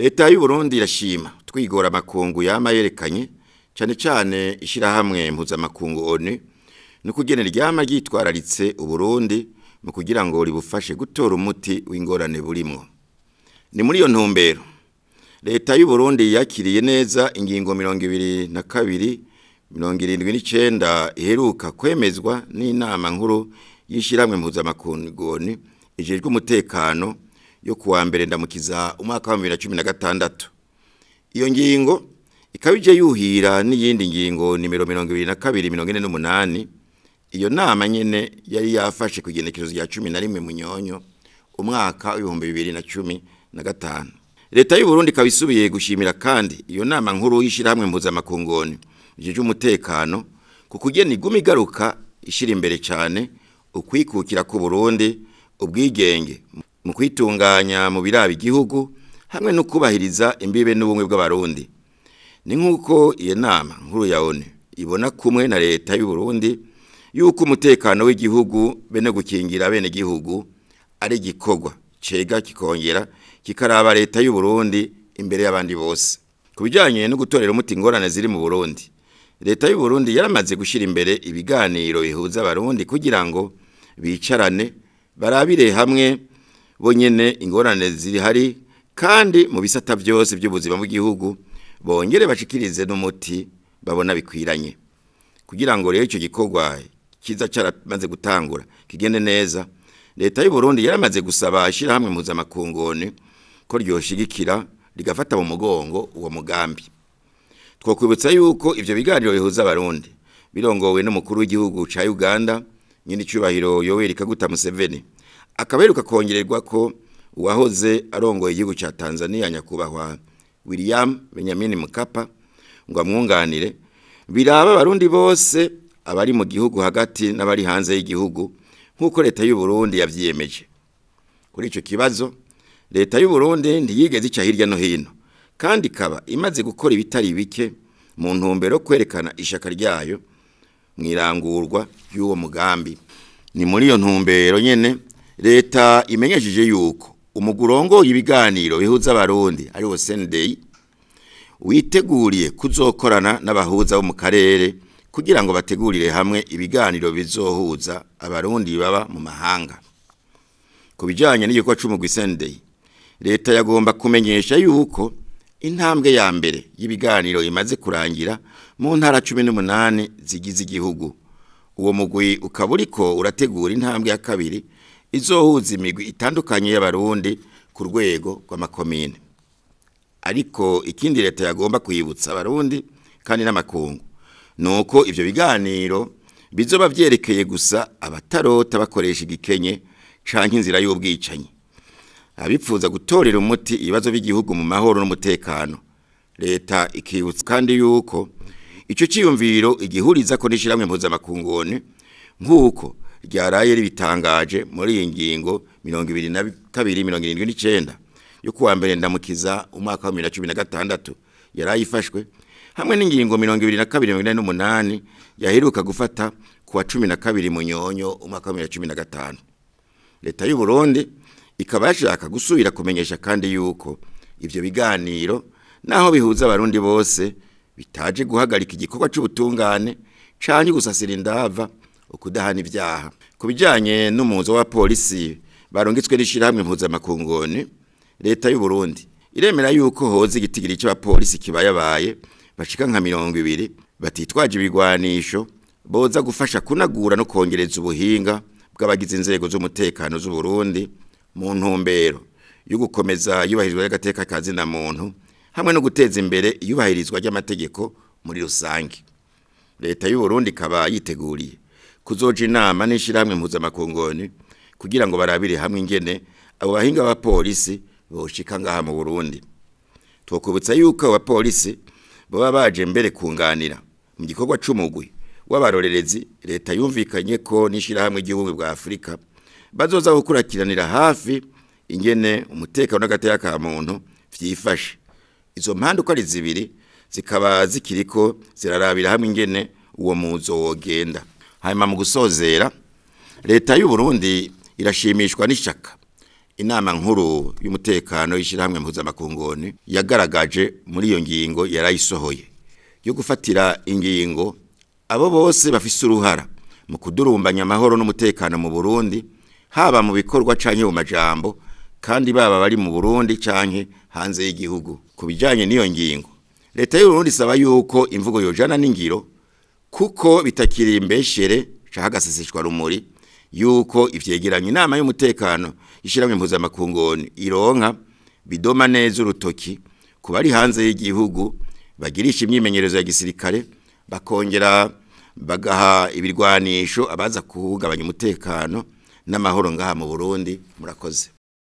leta y'u Burundi irashima twigora amakungu yama yerekanye cyane cyane ishyirahamwe mpuzamakungu ONU ni kugenera ryama ryitwararitse uburundi mu kugira ngo ribufashe gutora umuti w'ingorane burimwo ni muri iyo ntumbero leta y'u Burundi yakiriye neza ingingo mirongo ibiri na kabiri mirongo irindwi n'icyenda iheruka kwemezwa n'inama nkuru y'ishyirahamwe mpuzamakungu ONU ijejwe umutekano yo kuwa mbere ndamukiza umwaka wa bibiri na cumi na gatandatu iyo ngingo ikaba ije yuhira n'iyindi ngingo nimero mirongo ibiri na kabiri mirongo ine n'umunani iyo nama nyene yari yafashe ku igenekerezo rya cumi na rimwe munyonyo umwaka w'ibihumbi bibiri na cumi na gatanu leta y'u Burundi ikaba isubiye gushimira kandi iyo nama nkuru y'ishyirahamwe mpuzamakungoni ijejwe umutekano ku kugena iguma igaruka ishyira imbere cyane ukwikukira ku Burundi ubwigenge mu kwitunganya mu biraba igihugu hamwe no kubahiriza imbibe n'ubumwe bw'abarundi ni nk'uko iyo nama nkuru ya ONU ibona kumwe na leta y'u Burundi yuko umutekano w'igihugu bene gukingira bene gihugu ari gikorwa cega kikongera kikaraba leta y'u Burundi imbere y'abandi bose kubijanye no gutorera umuti ingorane ziri mu Burundi leta y'u Burundi yaramaze gushira imbere ibiganiro bihuza abarundi kugira ngo bicarane barabire hamwe bonyene ingorane ziri hari kandi mu bisata byose by'ubuzima bw'igihugu bongere bashikirize n'umuti babona bikwiranye kugira ngo rero icyo gikorwa kiza cyaramaze gutangura kigende neza leta y'u Burundi yaramaze gusaba ishyirahamwe mpuzamakungoni ko ryoshigikira rigafata mu mugongo uwo mugambi twakwibutsa yuko ivyo biganiro bihuza abarundi birongowe n'umukuru w'igihugu ca Uganda nyine icubahiro Yoweri Kaguta Museveni akaberuka kongererwa ko uwahoze arongoye igihugu ca Tanzania nyakubahwa William Benjamin Mkapa ngo amwunganire biraba abarundi bose abari mu gihugu hagati n'abari hanze y'igihugu nk'uko leta y'u Burundi yavyiyemeje kuri ico kibazo leta y'u Burundi ntiyigeze ica hirya no hino kandi ikaba imaze gukora ibitari bike mu ntumbero kwerekana ishaka ryayo mwirangurwa y'uwo mugambi ni muri iyo ntumbero nyene leta imenyesheje yuko umugurongo y'ibiganiro bihuza abarundi ari wo Sunday witeguriye kuzokorana n'abahuza bo mu karere kugira ngo bategurire hamwe ibiganiro bizohuza abarundi baba mu mahanga ku bijyanye n'igikorwa cy'umugwi Sunday leta yagomba kumenyesha yuko intambwe ya mbere y'ibiganiro imaze kurangira mu ntara cumi n'umunani zigize igihugu uwo mugwi ukaba uriko urategura intambwe ya kabiri izohuza imigwi itandukanye y'abarundi ku rwego rw'amakomine ariko ikindi leta yagomba kwibutsa abarundi kandi n'amakungu nuko ivyo biganiro bizoba vyerekeye gusa abatarota bakoresha igikenye canke inzira y'ubwicanyi abipfuza gutorera umuti ibibazo by'igihugu mu mahoro n'umutekano leta ikibutsa kandi yuko ico ciyumviro igihuriza ko nishiramwe mpuzamakungone nk'uko ryaraye ribitangaje muri iyi ngingo mirongo ibiri na kabiri mirongo irindwi n'icenda yo kuwa mbere ndamukiza umwaka wa bibiri na cumi na gatandatu yarayifashwe hamwe n'ingingo mirongo ibiri na kabiri mirongo ine n'umunani yaheruka gufata kuwa cumi na kabiri munyonyo umwaka wa bibiri na cumi na gatanu leta y'u Burundi ikaba yashaka gusubira kumenyesha kandi yuko ivyo biganiro naho bihuza abarundi bose bitaje guhagarika igikorwa c'ubutungane canke gusasira indava ukudahana ivyaha ku bijanye n'umuzo wa polisi barungitswe n'ishirahamwe mpuzamakungoni leta y'u Burundi iremera yuko hoza igitigiri c'abapolisi kibayabaye bashika nka mirongo ibiri batitwaje ibigwanisho boza gufasha kunagura no kongereza ubuhinga bw'abagize inzego z'umutekano z'u Burundi mu ntumbero yo gukomeza yubahirizwa y'agateka kazina muntu hamwe no guteza imbere iyubahirizwa ry'amategeko muri rusange leta y'u Burundi ikaba yiteguriye kuzoja inama n'ishiramwe mpuzamakungoni kugira ngo barabire hamwe ingene abo bahinga ba polisi boshika ngaha mu Burundi twokubutsa yuko abapolisi baba baje mbere kunganira mu gikorwa c'umugwi w'abarorerezi leta yumvikanye ko n'ishirahamwe ry'ubumwe bwa Afrika bazoza gukurikiranira hafi ingene umutekano n'agateka ka muntu vyifashe izo mpande uko ari zibiri zikaba zikiriko zirarabira hamwe ingene uwo muzo wogenda hanyuma mu gusozera leta y'u Burundi irashimishwa n'ishaka inama nkuru y'umutekano y'ishyirahamwe mpuzamakungoni yagaragaje muri iyo ngingo yarayisohoye yo gufatira ingingo abo bose bafise uruhara mu kudurumbanya amahoro n'umutekano mu Burundi haba mu bikorwa canke mu majambo kandi baba bari mu Burundi canke hanze y'igihugu ku bijanye n'iyo ngingo leta y'u Burundi isaba yuko imvugo yojana n'ingiro kuko bitakiri imbeshere canke agaseseshwa rumuri yuko ivyegeranye inama y'umutekano ishiramwe mpuzamakungoni ironka bidoma neza urutoki ku bari hanze y'igihugu bagirisha imyimenyerezo ya gisirikare bakongera bagaha ibirwanisho abaza kuhungabanya umutekano n'amahoro ngaha mu Burundi murakoze